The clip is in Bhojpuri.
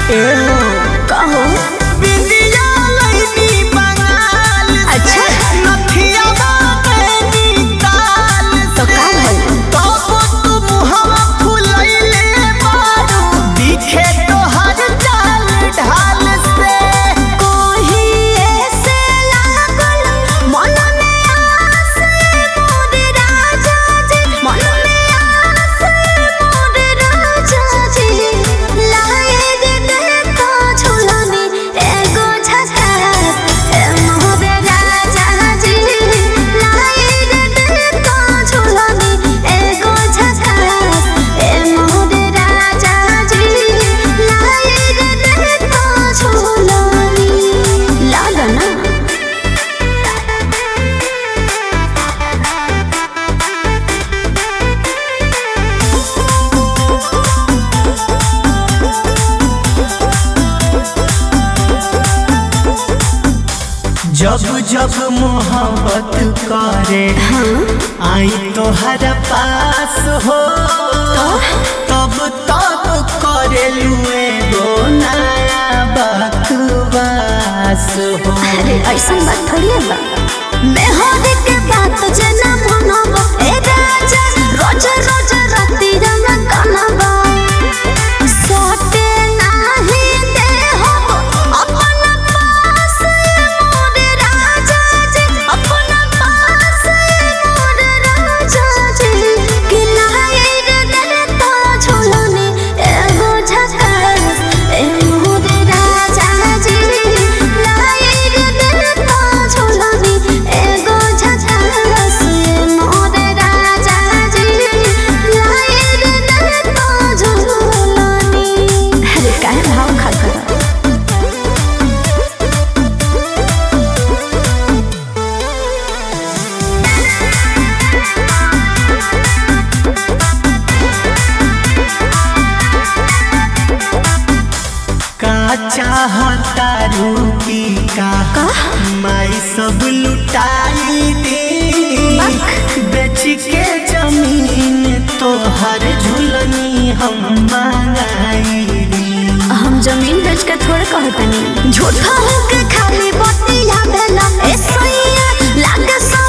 ए हो कहो बिंदिया लईनी बंगाल से अच्छा। नथिया बाबेनी ताल तो से का भइल? तब तू मुहवा फुलैले बारू दिखे तोहर चाल ढाल से कोही ऐसे लागल मन में आस मोर राजा जी मन में आस मोर राजा जी लाए दे देखो झुलनी एगो झकास ए मोर राजा जी लाए दे देखो झुलनी एगो झकास ए मोर राजा जी लाए दे देखो झुलनी लागना जब जब मोहब्बत करे आई तोहर पास हो तब तब करे लुए गो नया बकवास हो अरे ऐसा बात थोड़ी है बा मैं होने के बात जना मनबो ए राजा रोज रोज राती रंगा कनबा सोटे नाही दे हो अपन पास मोर राजा जी अपन पास मोर राजा जी कि लाए रे दे तो झोलने एगो झकास ए मोर राजा जी लाए रे दे तो झोलने एगो झकास ए मोर राजा जी लाए रे दे तो झोलने अरे काहे भाव खा कर का चाहता रूकी का माई सब लुटाई दे बेच के जमीन तोहर झुलनी हम मंगाई दी हम जमीन बेच के थोड़े कहतनी झूठा होके खाली बतिया भेला ए सैया लागे सो